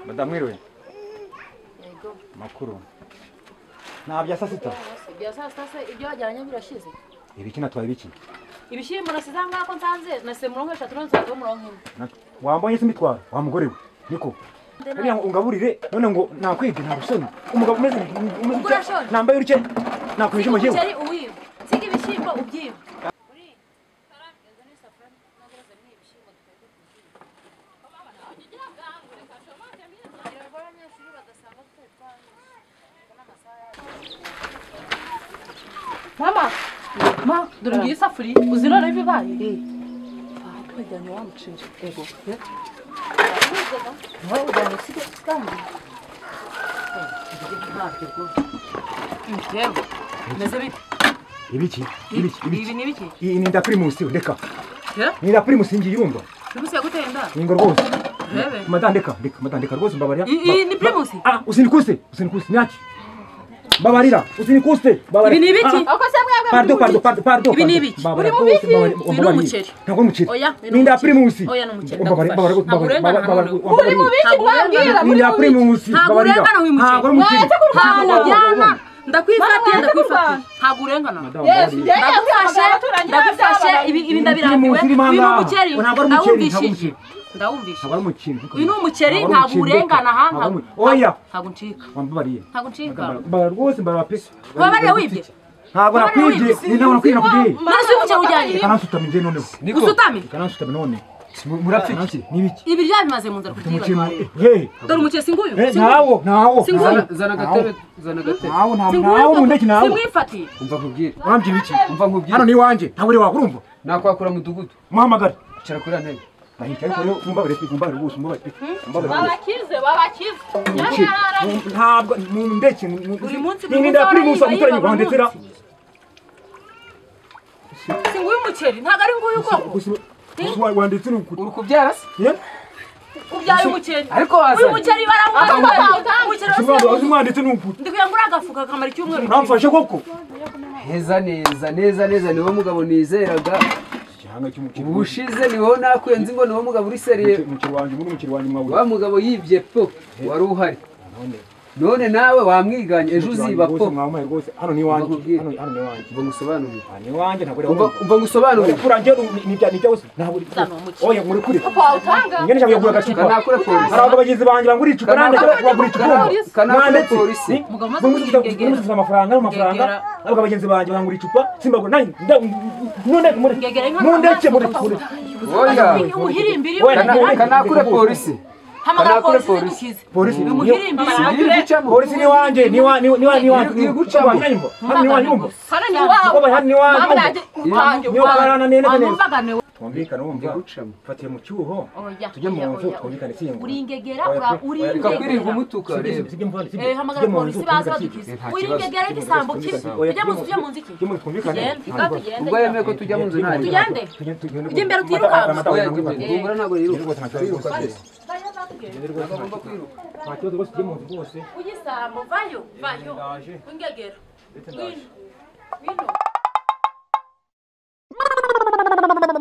badamwiriwe Yego. makuru nta bya saa sita Ibya saa sita se ibyo wajyanye birashize ibiki natwaye ibiki ibishyimbo nasize aho ngaho ko nsanze nasize mirongo eshatu none nsigaye mirongo ine Na- wambaye se imitwaro wa mugore we niko buriya ngo ungaburire none ngo nakwige nta gusoni umugabo umeze umeze Ubwo utya, urashona? nambaye uruke nakwisha siga umukiwe umuceri uwiba siga ibishyimbo ubyiba mama ma dore ngiyi isafuriya uzi none bibaye twajyanye wa muceri ego nawe ujyanye usige kandi yewe meze bite ibiki ibiki ibi ibiki ni biki iyi ni inda primusi reka Eh? ni inda primusi ngiye urumva primusi yaguteye inda ningo rwose Rebe. madame reka reka madame reka rwose mbabarira I- iyi ni primusi? ah usinikuse usinikuse nyaki mbabarira usinikuse mbabarira ibi ni ibiki Ah, ah. Pardo, pardo, pardo, pardo. Ibi ni pardo. ibiki? Babara Uri mu rwose, biki? babara- Uyu ni babara- umuceri. Ntabwo ari umuceri. Oya, ni Ni inda umuceri. primusi. Oya, ni umuceri, Babara- ndagufasha. babara- Ntabwo babara- urengana babara- hano. babara- Uri mu biki Ntabwo mbabwira? urengana. Ni inda primusi. ntabwo babarira. urengana uyu Ntabwo ari muceri umuceri. Mwese kurwana. ntabwo ujyana ndakwifatiye Mama, ndakwifatiye mama. ntabwo urengana Madame, Yesu, mbabarira. Yesu, ndagufashe abaturanyi ndagufashe b'abana. ibi ibi ndabirambiwe Primusi iri uyu ni ahangaha. umuceri Ntabwo ari umuceri, ntabwo ari ndawumvishije umuceri. Ntabwo ndawumvishije ari umuceri. uyu ni umuceri Ntabwo ari ntabwo umuceri, reka. urengana aha Ntabwo ari ntabwo- umuceri. Oya. ntabwo uncika Wambabariye. ntabwo uncika Mbabarira. Mbabarira rwose, mbabarira pe. Wabarira wibye? Ntabwo Wabarira nakwibye. wibye? Ni ntabwo nakwibye, nakwibye. none se uyu muceri ujyanye Reka nansutame njye noneho. usutame Reka nansutame none. Murapfa iki? Ni ibiki? ibi byabimaze mu nzara Umuceri mu- kutiyibatwarira Hey. dore umuceri singuyu Eh, singuyu. ntawo, ntawo. Singuyu. Ntawo. zana agatebe zana agatebe Ntawo, ntawo, Singuyu ntawo, koko. mundeke ntawo. Simwifatiye. umva nkubwire Wambye ibiki? umva nkubwire hano ni iwanjye ntabwo uri wakurumva nakwakura mudugudu muhamagare icara kuri ya ntebe ndahita ariko rero mumbabare pe mumbabare rwose mumbabare pe mumbabare babakize babakize rwose ntabwo mundeke Buri munsi buri n'inda munsi primusi abana umuturanyi yiba wawe ndetse buri singuyu umuceri ntabwo ari nguyu ubwoko wanditse ni ukuri uri kubyara se ye kubyaye umuceri ariko wazanye. uyu muceri barawubaye umuceri Si wose mwaba- si mwanditse ni ukuri ndikuye ngura agafuka kamara icyumweru uramfashe koko heza neza neza neza niwo mugabo nizeraga igihanga cy'umukiri ubushize niwo nakwenze ngo niwo mugabo uri seriye umukiri wanjye muri umukiri wanjye mwabura wa mugabo yibye po wari uhari none nawe wamwiganye ejo uziba po mwamaye rwose hano ni iwanjye Mbakubwire. hano hano ni iwanjye umva ngusobanurire aha ni iwanjye ntabwo uri umva wakurumva umva ngusobanurire kurangira ni bya ni bya wese ntabwo uri Sana umukiri. oya muri kure wawutanga ingene nshaka kugura agacupa kanakure polisi hari abagizi banjye bangura icupa Kana- nanjye bagura icupa Kana- Kana- polisi. Mugabo umaze kubyigegera. bamuzita amafaranga amafaranga Gegera. ariko abagenzi banjye bangura icupa simbagura nanjye nda- mundeke Gegera mundeke inka mundeke amaso mundeke kuko mundeke oya umuhirimbi iri Wenda- Kana- kanakure polisi hamagara kanakure polisi zidukize polisi uyu niyo- muhirimbi iri gucamo polisi ni wanjye ni wa ni wa- ni wa ni wa Iri- iri gucamo. Hano ni wanjye umva hano ni Baba, iwawe hano ni wanjye Mama umva nanjye wanjye niyo karana neza neza wamwumvaga niwe twumvikane wumva Iri gucamo. fatiye mu cyuho oya tujye mu oya, nzu oya, twumvikane oya. siyengura uringegera Oya, ura- pe. reka kwirirwa uringegera umutuka reba Eh, hamagara polisi baza badukize Nta kibazo. uringegera igisambo kibi ujya mu nzu ujya mu nzu iki tugende ikawa tugende ubwo yemeye ko tujya mu nzu nta riba tugende Ujye imbere utirukanka. oya gumbura ntabwo yiruka Twiruka rwose. bajya batugende ntabwo agomba kwiruka Nta kibazo rwose tujye mu nzu rwose. ugisambo vayo vayo Ndaje. uringegera Ndetse ndaje. wino